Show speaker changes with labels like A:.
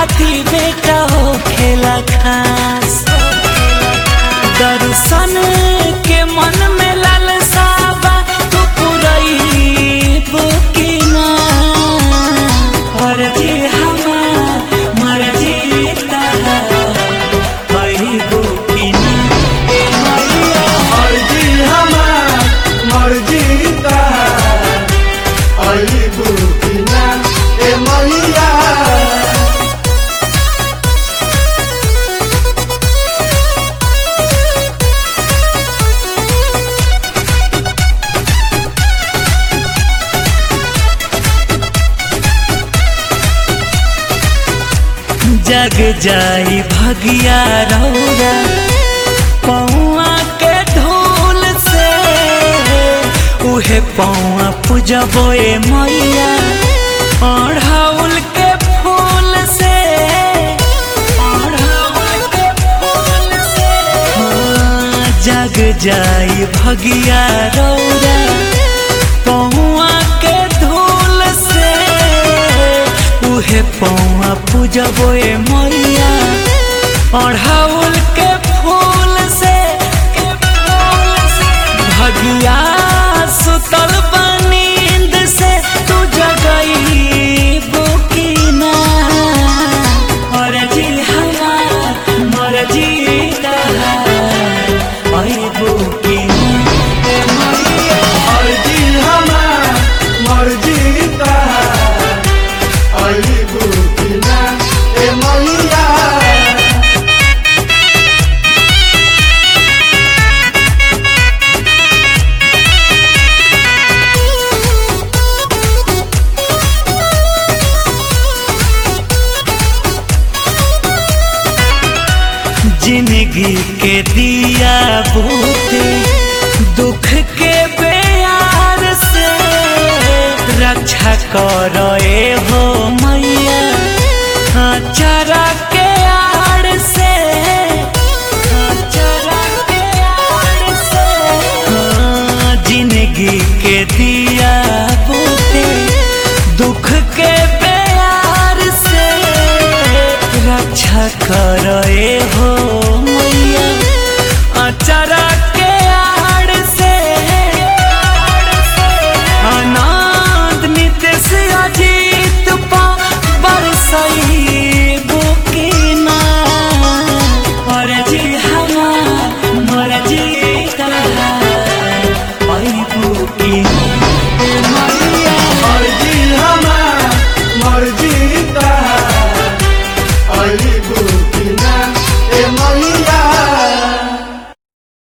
A: खाती बेटा हो खेला खास दर्शन के मन में लालसा बा तू पुरई बुकिना मर्जी हमार मर्जी तहार हई बुकिना ए मैया
B: मर्जी हमार मर्जी तहार अइबू कि ना ए मैया
A: जग जाई भगिया रौरा पौआ के ढोल से उहे पौआ पूजबो ए मैया अढ़ौल के फूल से अढ़ौल के फूल से हाँ, जग जाई भगिया रौरा पौआ के धूल से उहे पौआ पूजबो ए मैया अढ़ौल के फूल से के फूल से भगिया सुतल बनींद से तू जगई बुकिना मरजी हमार मरजी तहार आई बुकिना ए मैया
B: मर्जी हमार मर्जी तहार अइबू कि ना ए मैया
A: जिंदगी के दिया बूते दुख के बेयार से रक्षा करो ए हो मैया हाँ, चरा के आड़ से हाँ, चरा के आड़ से हाँ, जिंदगी के दिया बूते दुख के प्यार से रक्षा करो ए